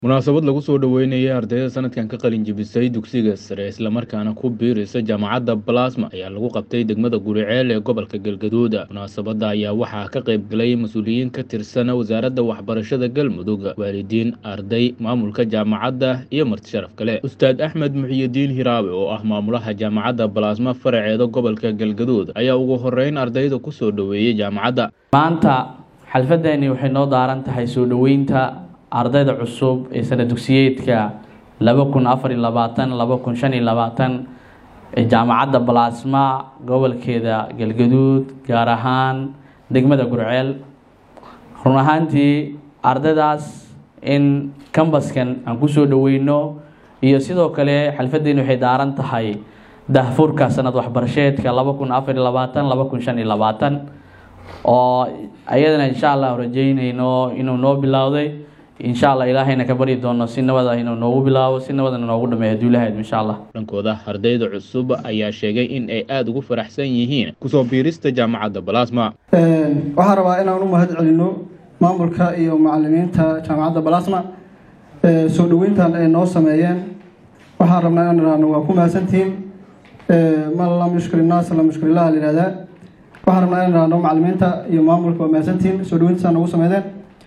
munaasabad lagu soo dhoweynayay ardayda sanadkan ka qalin jebisay dugsiga sare islamarkaana ku biiraysa jaamacadda balasma ayaa lagu qabtay degmada guriceel ee gobolka galgaduud munaasabadda ayaa waxaa ka qayb galay mas-uuliyiin ka tirsan wasaaradda waxbarashada galmudug waalidiin arday maamulka jaamacadda iyo marti sharaf kale ustaad axmed muxiyidiin hiraabe oo ah maamulaha jaamacadda balasma faraceeda gobolka galgaduud ayaa ugu horeyn ardayda ku soo dhoweeyey jaamacadda maanta xalfadeeni waxay noo daaran tahay soo dhoweynta ardayda cusub ee sana dugsiyeedka laba kun afar iyo labaatan laba kun shan iyo labaatan ee jaamacadda balasma gobolkeeda galgaduud gaar ahaan degmada gurceel run ahaantii ardaydaas in kambaskan aan kusoo dhoweyno iyo sidoo kale xalfadeeni waxay daaran tahay dahfurka sanad waxbarasheedka laba kun afar iyo labaatan laba kun shan iyo labaatan oo ayadana insha allah rajeynayno inuu noo bilowday insha allah ilaahayna ka baryi doono si nabada inuu noogu bilaabo si nabadana noogu dhameeyo hadduu ilahayd insha allah dhankooda ardayda cusub ayaa sheegay in ay aada ugu faraxsan yihiin kusoo biirista jaamacadda balasma waxaan rabaa inaan u mahad celino maamulka iyo macalimiinta jaamacadda balasma soo dhoweyntan ay noo sameeyeen waxaan rabnaa inaan idhaahno waa ku mahadsantihiin man lam yushkir innaas lam yushkir illah la yihahdaa waxaan rabnaa inaan idhaahno macalimiinta iyo maamulka waa mahadsantihiin soo dhoweyntasaa noogu sameydeen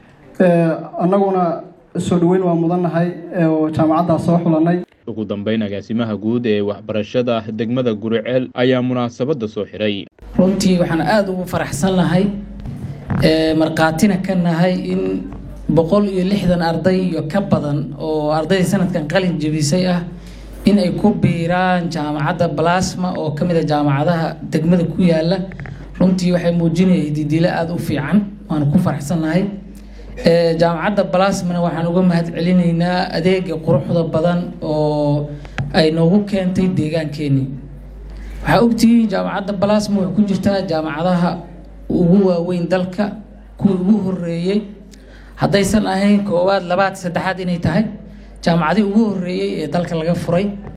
annaguna soo dhoweyn waa mudannahay oo jaamacaddaas soo xulanay ugu dambeyn agaasimaha guud ee waxbarashada degmada guriceel ayaa munaasabadda soo xiray runtii waxaan aada ugu faraxsan nahay markhaatina ka nahay in boqol iyo lixdan arday iyo ka badan oo ardayda sanadkan qalin jebisay ah in ay ku biiraan jaamacadda balasma oo ka mid a jaamacadaha degmada ku yaala runtii waxay muujinaya hididilo aada u fiican waanu ku faraxsan nahay jaamacadda balasmana waxaan uga mahad celinaynaa adeega quruxda badan oo ay noogu keentay deegaankeenii waxaa ogtihiin jaamacadda balasma waxay ku jirtaa jaamacadaha ugu waaweyn dalka kuwii ugu horeeyey haddaysan ahayn koowaad labaad saddexaad inay tahay jaamacadii ugu horeeyey ee dalka laga furay